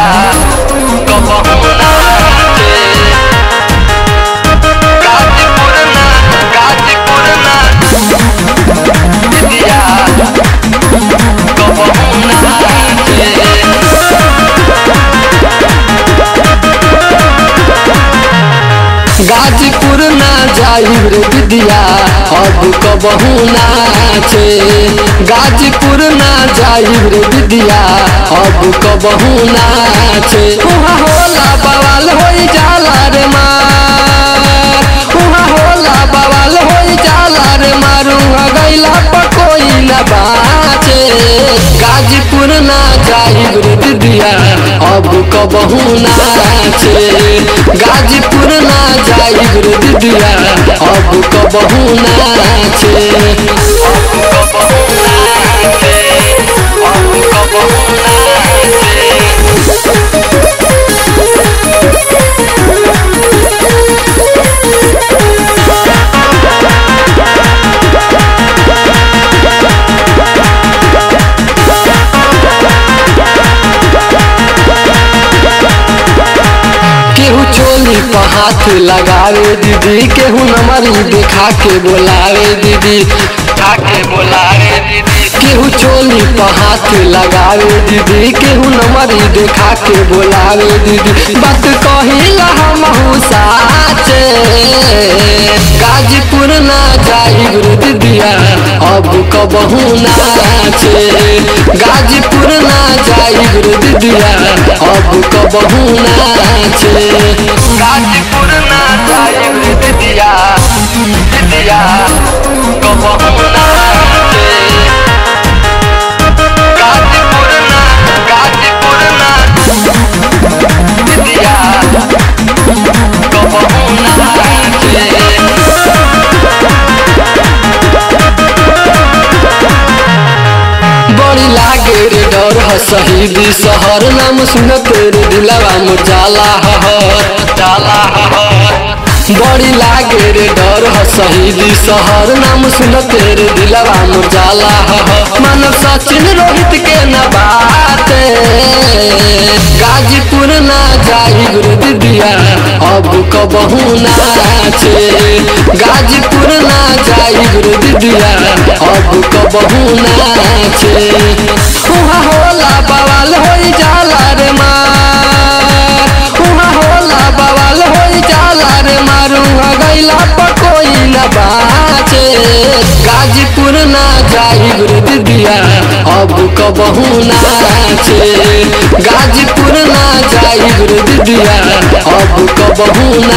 कबहू नाचे गाजीपुर ना गाजीपुर ना दिदिया कबहू नाचे गाजीपुर ना जाइब रे विद्या अब कबहू नाचे गाजीपुर ना जाइब रे विद्या अब कबहू नाचे उहाँ होला बवाल होई जाला रे मार उहाँ होला बवाल होई जाला रे मारू गैला पर कोई न बाचे गाजीपुर ना जाइब रे विद्या अब कबहू नाचे गाजीपुर ना जाइब रे दिदिया अब कबहू नाचे अब कबहू नाचे अब कबहू नाचे केहू चोली पर हाथ लगावे दीदी केहू नमरी देखा के बोलावे दीदी के बोलावे दीदी केहू चोली पर हाथ लगावे दीदी केहू नमरी देखा के बोलावे दीदी बात कहिला हमहू साचे गाजीपुर ना जाई गुरु दीदिया अब कबहू नाचे गाजीपुर ना जाई गुरु दीदिया अब कबहू नाचे गाजीपुर ना जाई गुरु दीदिया दीदिया कबहू नाचे गाजीपुर ना गाजीपुर ना दीदिया कबहू नाचे बड़ी लागे रे डर ह शहीदी शहर नाम सुनत रे दिलवा मुरझाला हहर जाला हहर बड़ी लागे रे डर ह शहीदी शहर नाम सुनत रे दिलवा मुरझाला हहर मानव सचिन रोहित के न बाते गाजीपुर ना जाई गुरु दिदिया अब कबहू नाचे गाजीपुर ना जाई गुरु दिदिया अब कबहू नाचे उहाँ होला बवाल होई जाला रे मार उहाँ होला बवाल होई जाला रे मारू गैला पर कोई न बाचे गाजीपुर ना जाई गुरु दिदिया अब कबहू नाचे गाजीपुर ना जाई गुरु दिदिया अब कबहू